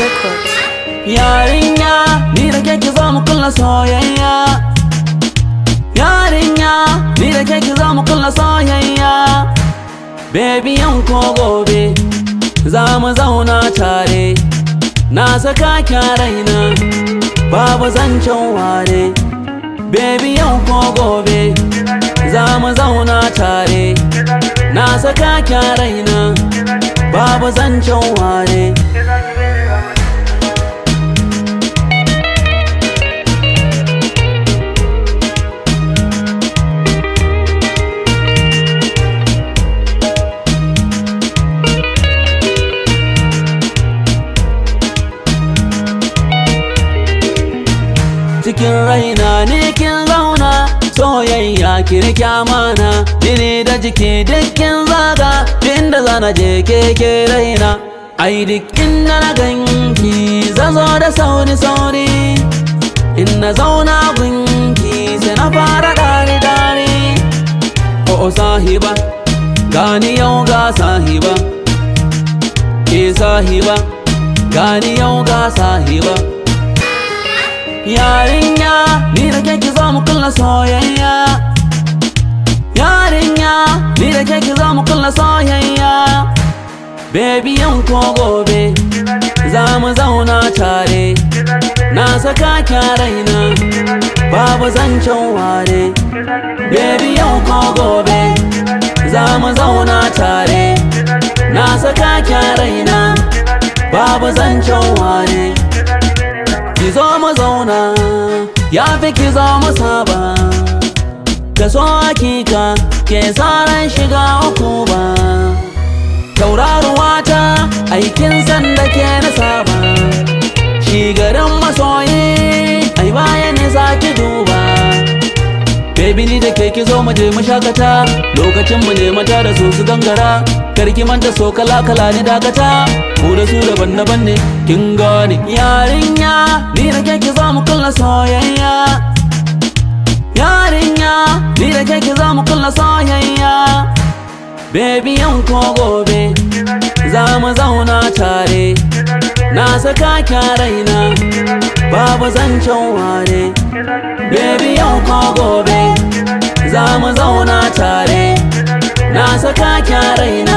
Records. Yarinya ni da ke ki zo mu kulla soyayya Yarinya ni da ke ki zo mu kulla soyayya Baby yau ko gobe za mu zauna tare Na saka kya raina babu zancen ware Baby yau ko gobe za mu zauna tare Na saka kya raina babu zancen ware cikin raina ne kin zauna soyayya kirki amana jini da jiki dukkin zaga inda zana je keke raina ai duk inda na ganki zazo da sauri sauri in na zauna gunki sai na fara dare dare o sahiba gani yau ga sahiba ke sahiba gani yau ga sahiba Yarinya ni da ke ki zo mu kulla soyayya Yarinya ni da ke ki zo mu kulla soyayya Baby yau ko gobe za mu zauna tare Na saka kya raina babu zancen ware Baby yau ko gobe za mu zauna tare Na saka kya raina babu zancen ware ki zo mu zauna ya fi ki zo mu saba ka so hakika ke tsaron shiga uku ba tauraruwa ta aikin sanda ke na saba shi garin masoyi ai baya ne za ki duba Baby ni da ke ki zo mu je mu shakata lokacin mu ne mata da su su gangara karki manta so kala kala ni dakata mu da su daban daban ne kin gane yarinya ni da ke ki zo mu kulla soyayya yarinya ni da ke ki zo mu kulla soyayya Baby yau ko gobe za mu zauna tare na saka kya raina babu zancen ware Baby yau ko gobe za mu zauna tare na saka kya raina